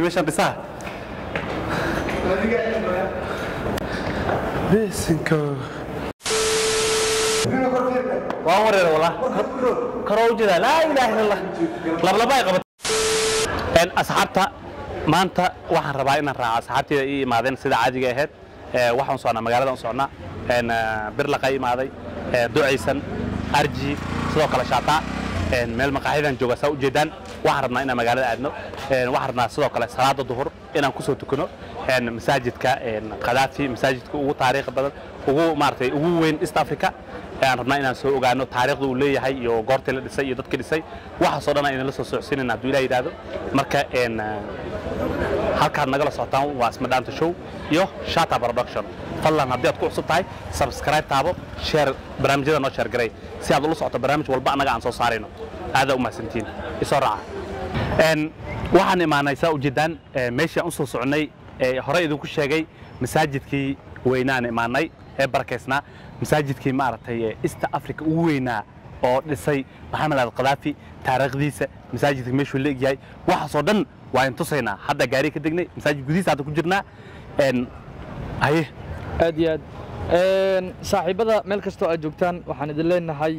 ninkii meeshaan dhisaa bisinko waan wareer walaa karoo u jeedaa laa ilaaha illa allah lablaba ay qabat een asxaabta maanta waxaan rabaa inaan raaco asxaabteyda ii imaadeen sida caadiga ahayd ee waxaan u socnaa magaalada u socnaa een birlaqa imaaday ee ducaysan arji sidoo kale shaataa een meel maqaaxidan jooga saa u jeedaan waxaan rabnaa inaan magaalada aadno een waxaan rabnaa sidoo kale salaada duhur inaan kusoo tukano een masaajidka een qadaafi masaajidka ugu taariikh badan ugu maaragtay ugu weyn east africa ayaan rabnaa inaan soo ogaano taariikhda uu leeyahay iyo goortii la dhisay iyo dadkii dhisay waxaasoo dhan aynan la soo socodsiinayna hadduu ilaah yidhaahdo marka een halkaad nagala socotaan waa ismadhaanta show iyo shata production fadlan haddii aad ku cusub tahay subscribe taabo share barnaamijyada noo share garay si aad ula socoto barnaamij walba annaga aan soo saarayno aadaa u mahadsantiin isoo raaca een waxaan imaanay saa ujeedaan ee, meeshii aan u soo soconnay ee hore idinku sheegay masaajidkii weynaan imaanay ee barakaysnaa masaajidkii maaragtay ee east africa ugu weynaa oo dhisay maxamed al qadaafi taariikhdiisa masaajidka meeshuu la egyahay waxaasoo dhan waa in tusaynaa hadda gaari ka degnay masaajid gudihiisa hadda ku jirnaa een haye aad iyo aad Een, saaxiibada meel kastoo aad joogtaan waxaan idin leenahay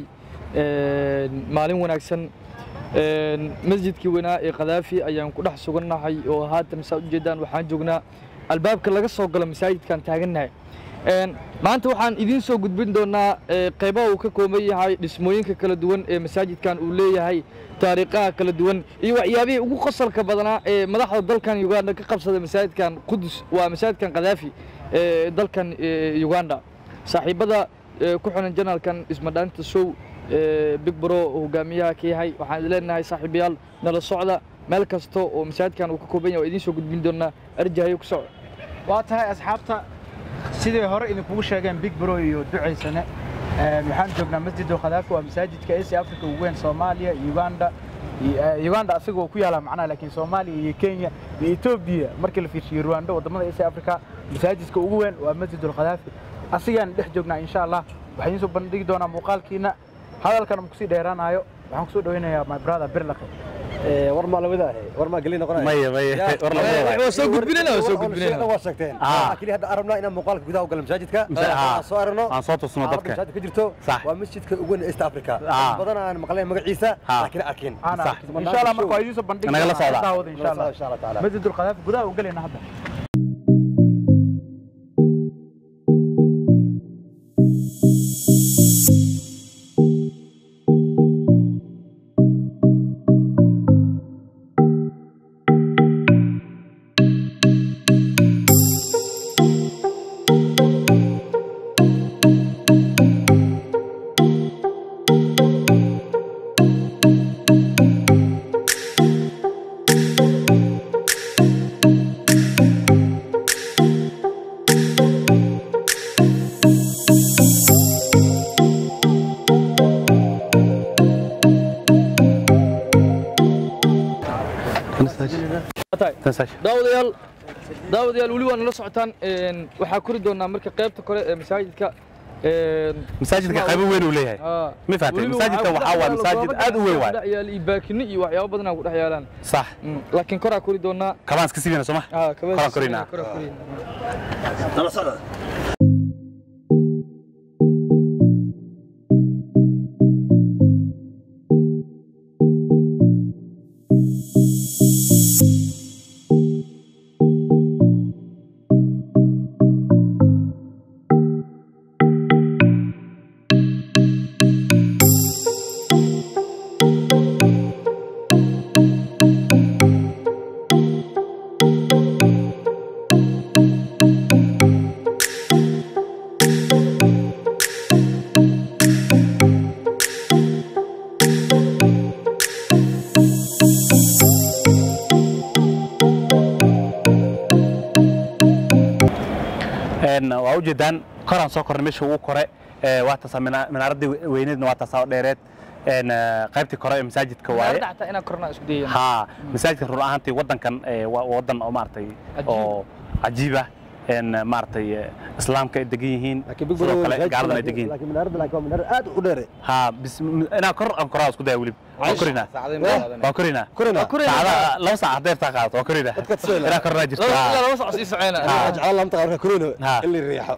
een, maalin wanaagsan Een, masjidkii weynaa ee kadaafi ayaan ku dhex sugannahay oo haatan saa ujeedaan waxaan joognaa albaabka laga soo galo masaajidkaan taagannahay Een, maanta waxaan idiin soo gudbin doonaa ee, qaybaha uu ka kooban yahay dhismooyinka kala duwan ee masaajidkan uu leeyahay taariikhaha kala duwan iyo waxyaabihii ugu qosalka badanaa ee madaxda dalkan uganda ka qabsada masaajidkan qudus waa masaajidkan kadaafi ee dalkan ee, uganda saaxiibada ee, ku xiran janaalkan ismadhaanta show ee, big bro oo hogaamiyaha ka yahay waxaan idin leenahay saaxiibayaal nala socda meel kasta oo masaajidkan uu ka kooban yahay waa idiin soo gudbin doonaa arjahayo ku soco waa tahay asxaabta sidii hore idinkugu sheegeen big bro iyo ducaysane Een, waxaan joognaa masjidul khadaafi waa masaajidka asia africa ugu weyn soomaaliya uganda iyo- eh, uganda asigoo ku yaala macnaha laakiin soomaaliya iyo kenya iyo etoobiya markii la fiirshiyo rwanda wadamada asia africa masaajidka ugu weyn waa masjidul khadaafi asigaan dhex joognaa insha allah waxaan idiin soo bandhigi doonaa muuqaalkiina hadalkana ma kusii dheeraanayo waxaan kusoo dhaweynayaa my brother birlaqe war maa lamid ahe war maa gelin noqonaya maya maya war waa la soo gudbinayna waa soo gudbinayna waa sheegteen Ah. kili hadda arabnaa inaan muuqaalka gudaha u galo masaajidka Masa- ah. aan soo aragno aan soo tusno xaaladda dadka masaajidka ka jirto Sax. waa masjidka ugu weyn ee east africa Ah. dad badan aan maqleen magaciisa Ah. laakiin arkin Ana Sax. insha allah marka waa idiin soo bandhigi Nagala doonaa socda. daawada insha allah insha allah taala masjidul khadaafi gudaha u gelayna hadda daawadayaal daawadayaal weli waa nala socotaan Een, waxaa kori doonaa marka qaybta kore ee masaajidka Een, masaajidka qaybo weyn uu leeyahay aa, ma fahatay weliba masaajidka waxaa waxaa ku waa dhex masaajid yaala aad u weyn goobo waay dhex yaala iyo baakino iyo waxyaabo badan aa ku dhex yaalaan sax Mm, laakiin koraa kori doonaa kabaan iska siibina sooma aa, kabada Koraa korinaa. koraa korinaa. nala socda een waa ujeedaan koraan soo kornay meesha ugu kore ee waa taasaa mina- minaaradii weyneedna waa taasaa oo dheereed een eh, qaybtii kore ee masaajidka waaye Maarada xataa inaan kornaa isku dayayna ها مساجد رول ahaantii wadankan ee waa wadan oo maartay oo cajiib ah een maartay islaamka ay degan yihiin laakiin big sidoo bro kale gaaladana ay degan yihiin laakiin minaaradda laakiin waa minaarad aad u dheere ها بس inaa kor aan koraa isku daya weliba waa korinaa saacadayn baa qaadanaya. waa korinaa Korina. saacada laba saac hadday taa qaadato waa korinaa Dadka tusayla. ilaa korinaa jirta laba Ah. ilaa laba saac sii soceyna jeclaan lamta marka korina Ha. in la riixo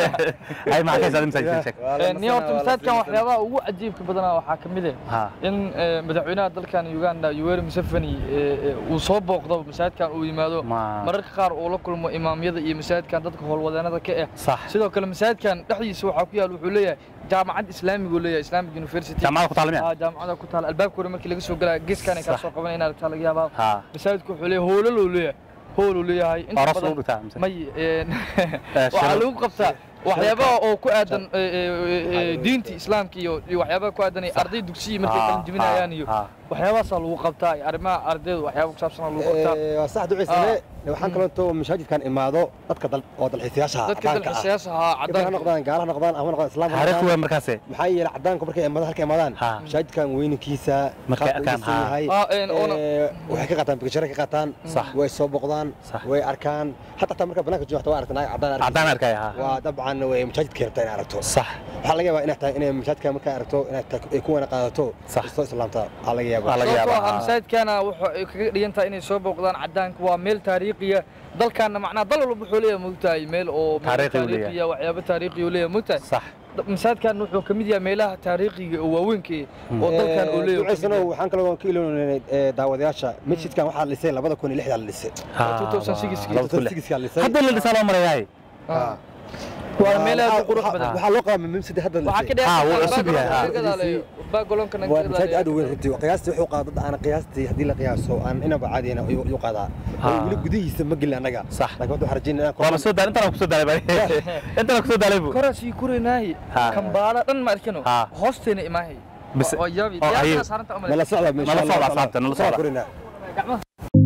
ay maxaa ka haysaa masaajid sheeg niyo horta masaajidkan waxyaabaha ugu cajiibka badanaa waxaa ka mid Ha. ah in eh, madaxweynaha dalkan Uganda Yoweri Museveni eh, eh, uu soo booqdo masaajidkan uu yimaado Ma- mararka qaar uu la kulmo imaamyada iyo masaajidkan dadka howlwadeenada ka ah Sax. sidoo kale masaajidkan dhexdiisa waxaa ku yaal wuxuu leeyahay jaamacad islaamiga uu leeyahay Islamic University jaamacada ku taalmiya Ah, jaamacada ku taal albaabka hore markii laga soo galaa geeskan ay ka Sax. soo qabanayaan inaad aragtaa laga yaabaa Ha. masaajidku wuxuu leeyahay hoolal uu leeyahay hool uu leeyahay inta Aroos badan- lagu dhigtaa mise? may een, shirar. waxaa lagu qabtaa waxyaabaha oo ku aadan eh, eh, eh, diinta islaamka iyo iyo waxyaabaha ku aadan ay arday dugsiyi markay Ha, kala jebinayaan iyo ha, ha. waxyaabahaasaa lagu qabtaa iyo arrimaha ardayda waxyaaba ku saabsanaa lagu qabtaa Eh, waa sax duceysane waxaan kaloo intoo mashaajidkan imaado dadka dal oo dalxiisayaasha dadka dalxiisayaasha ahaa ha caddaanka noqdaan gaala ha noqdaan ama ha noqdaan islaam ha taariikh noqdaan weyn markaase maxaa yeelay cadaanku markay imaadaan halka imaadaan Ha. mashaajidkan weyninkiisa Markay qaabka uu arkaan, dhisan ha. yahay, Ah, een, oona- eh, waxay ka qaataan bikashare ka qaataan Sax. way soo boqdaan Sax. way arkaan hatta taa marka banaanka joogta waa aragtan cadaan aragtay. caddaan arkaya ha waa dabcan way masaajidka rabtaa inay aragto sax waxaa laga yaabaa inay tahay inay masaajidka markaa aragto inay tahay ay ku wana qaadato Sax. soo islaamta waxaa laga Waa yaabaa laga sababtoo yaabaa, ah ha. masaajidkana wuxuu ay kaga dhigan tahay inay soo booqdaan caddaanka waa meel taariikhiya dalkaana macnaha dal walba wuxuu leeyahay mogtahay meel oo meel Taariikhi uu leeyahay. taariikhiya waxyaabo taariikhi uu leeyahay mogtahay sax masaajidkan wuxuu ka mid yahay meelaha taariikhiga oo waaweynka oo dalkan uu leeyahay duceysano waxaan kaloo ka iloonaynay eh, daawadayaasha masjidkan waxaa la dhisay labada kun iyo lixdaa la dhisay Ha, 2006 laba kun lix. Sixkaa la dhisay hadda la dhisaa loo marayaay Ah. waa meel aad u qurux Waxaa- badan waxaa loo qabaa mamsadi hadda la waxaa ka dhisay Ah, wuu dheer cusub yahay, ah. baagolonka waa masaajid aad u weyn runtii qiyaastii wuxuu qaadaa dad aan qiyaastii haddii la qiyaaso aan inaba caadiyana ayuu ayuu qaadaa Ah. weli gudihiisa ma gelin annaga Sax. laakiin waxaan rajaynaa inaan waaba soo daal intaan ku soo daalay bari intaan ku soo daalay bu korasii kurinaahi Ha. kambaala dhan ma arkano Ha. hoosteena imaahay Bas- oo yaabi oo diyaarada ayuu- saaranta umale nala socda Nala socda asxaabta, nala socda. Korina. gacmaha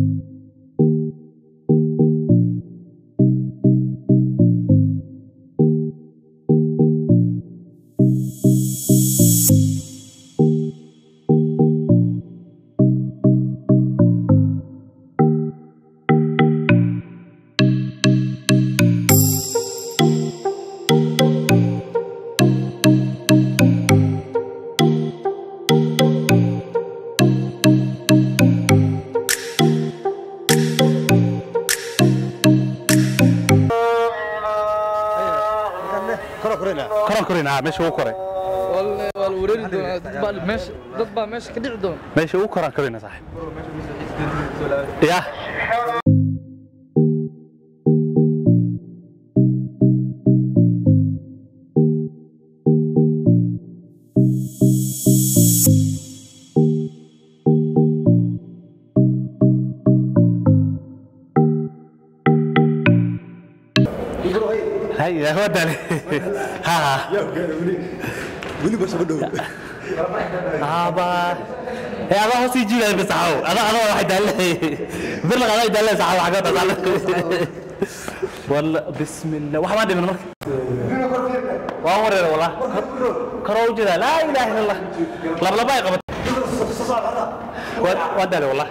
Koro korina. koran korin ha meesha uu koray waa la waa la wareeri doonaa dad baa meesha dad baa meesha ka dhici doona meesha uu koran korina saaxiib ya hay ya waa daalay ha ha Weli baa soo dhow. aba ee adaa hoos ii jiiday bisaxow adaa adaa waxay daalay bir laga adaa daalay saxow xaga daalay walla bismillah waxa ma dhiman marka waan wareer wala karo u jira laa ilaaha illa allah lab laba ay qabat waa daalay wala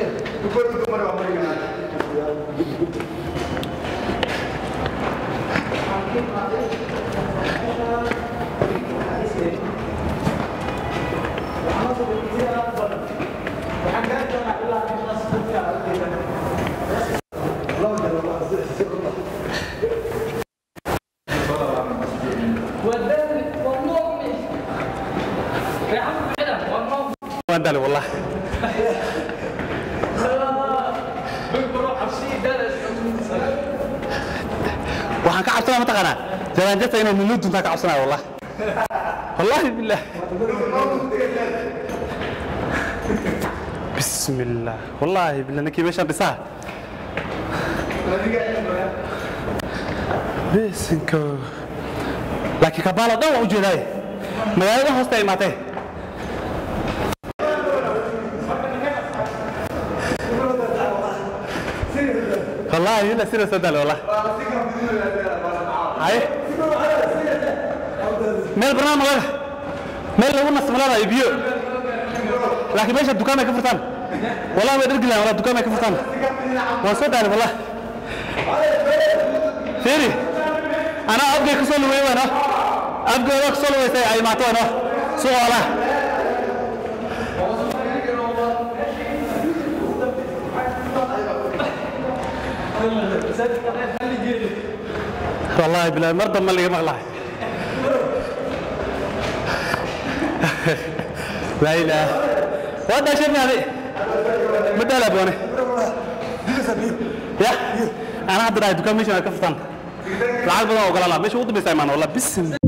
waan daalay wala waxaan ka cabsanaa mataqaanaa jaraanjata inay nilo duntaa ka cabsanaya wallah wallahi billah bismi illah wallahi billah ninkii meeshaan dhisaa besinko laakiin kabaala dhan waa u jeedaaye magaalada hoosta ay imaatee والله لا سير سدال والله هاي ميل برنامج هذا ميل لو نص ملاذ يبيو لكن ماشي الدكان ما كفرتان والله ما ادري ولا الدكان ما كفرتان وصدق والله سيري انا ابقى كسول وين انا ابقى كسول وين اي ما تو انا سؤال والله بلا مرضى ما اللي مغلاه لا اله وهذا شيء هذه بدل ابوني يا انا هذا رايد كم مش انا كفتان العالم بدنا وقال لا مش وضع بس ايمان والله بسم